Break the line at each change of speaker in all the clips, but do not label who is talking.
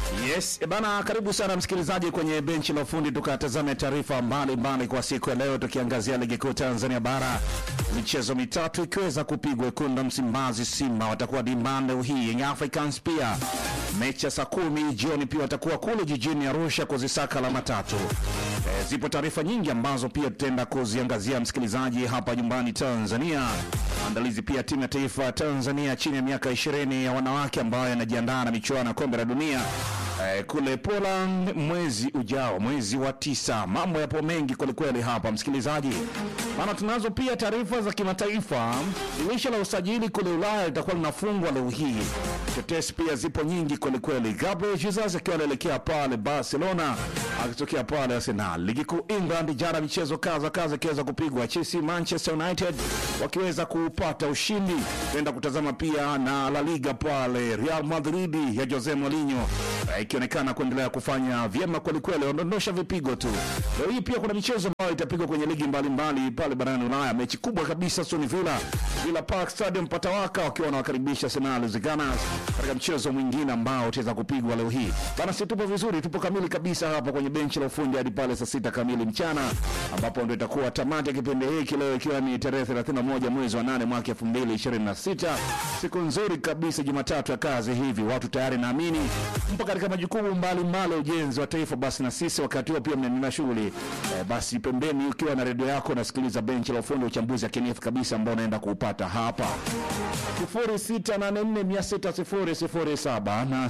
Yes, e bana, karibu sana msikilizaji kwenye benchi la ufundi, tukatazame taarifa mbalimbali kwa siku ya leo, tukiangazia ligi kuu Tanzania bara, michezo mitatu ikiweza kupigwa. Wekundu Msimbazi Simba watakuwa dimbani leo hii, Young Africans pia mechi ya saa kumi jioni pia watakuwa kule jijini Arusha kuzisaka alama tatu. E, zipo taarifa nyingi ambazo pia tutaenda kuziangazia msikilizaji hapa nyumbani Tanzania. Maandalizi pia timu ya taifa ya Tanzania chini ya miaka 20 ya wanawake ambayo yanajiandaa na michuano ya kombe la dunia eh, kule Poland mwezi ujao, mwezi wa tisa. Mambo yapo mengi kwelikweli hapa msikilizaji, maana tunazo pia taarifa za kimataifa. Dirisha la usajili kule Ulaya litakuwa linafungwa leo hii. Tetesi pia zipo nyingi kwelikweli. Gabriel Jesus akiwa anaelekea pale Barcelona akitokea pale Arsenal. Ligi kuu England, jana michezo kaza kaza ikiweza kupigwa, Chelsea Manchester United wakiweza kupata ushindi. Tuenda kutazama pia na La Liga pale, Real Madrid ya Jose Mourinho eh, ikionekana kuendelea kufanya vyema kwelikweli, ondondosha vipigo tu. Leo hii pia kuna michezo ambayo itapigwa kwenye ligi mbalimbali pale barani Ulaya. Mechi kubwa kabisa, Aston Villa Villa Park Stadium patawaka wakiwa wanawakaribisha Arsenal the Gunners katika mchezo mwingine ambao utaweza kupigwa leo hii bana. Si tupo vizuri, tupo kamili kabisa hapa kwenye benchi la ufundi hadi pale saa sita kamili mchana, ambapo ndio itakuwa tamati ya kipindi hiki leo, ikiwa ni tarehe 31 mwezi wa 8 mwaka 2026. Siku nzuri kabisa, Jumatatu ya kazi hivi, watu tayari naamini mpo katika majukumu mbalimbali ya ujenzi wa taifa. Basi na sisi wakati huo pia mnaendelea shughuli eh, basi pembeni ukiwa na redio yako nasikiliza benchi la ufundi, uchambuzi ya kinifu kabisa ambao unaenda kuupata hapa 0684600007 na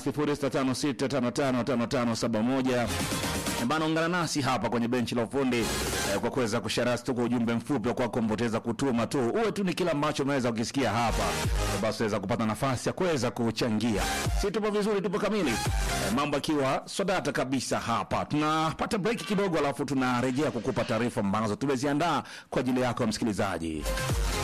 0656555571 bana, ungana nasi hapa kwenye benchi la ufundi eh, kwa kuweza kusharasi tu kwa ujumbe mfupi wa kwako mboteza kutuma tu, uwe tu ni kila ambacho unaweza ukisikia hapa eh, basi unaweza kupata nafasi ya kuweza kuchangia. Si tupo vizuri, tupo kamili eh, mambo akiwa sodata kabisa hapa. Tunapata break kidogo, alafu tunarejea kukupa taarifa ambazo tumeziandaa kwa ajili yako msikilizaji.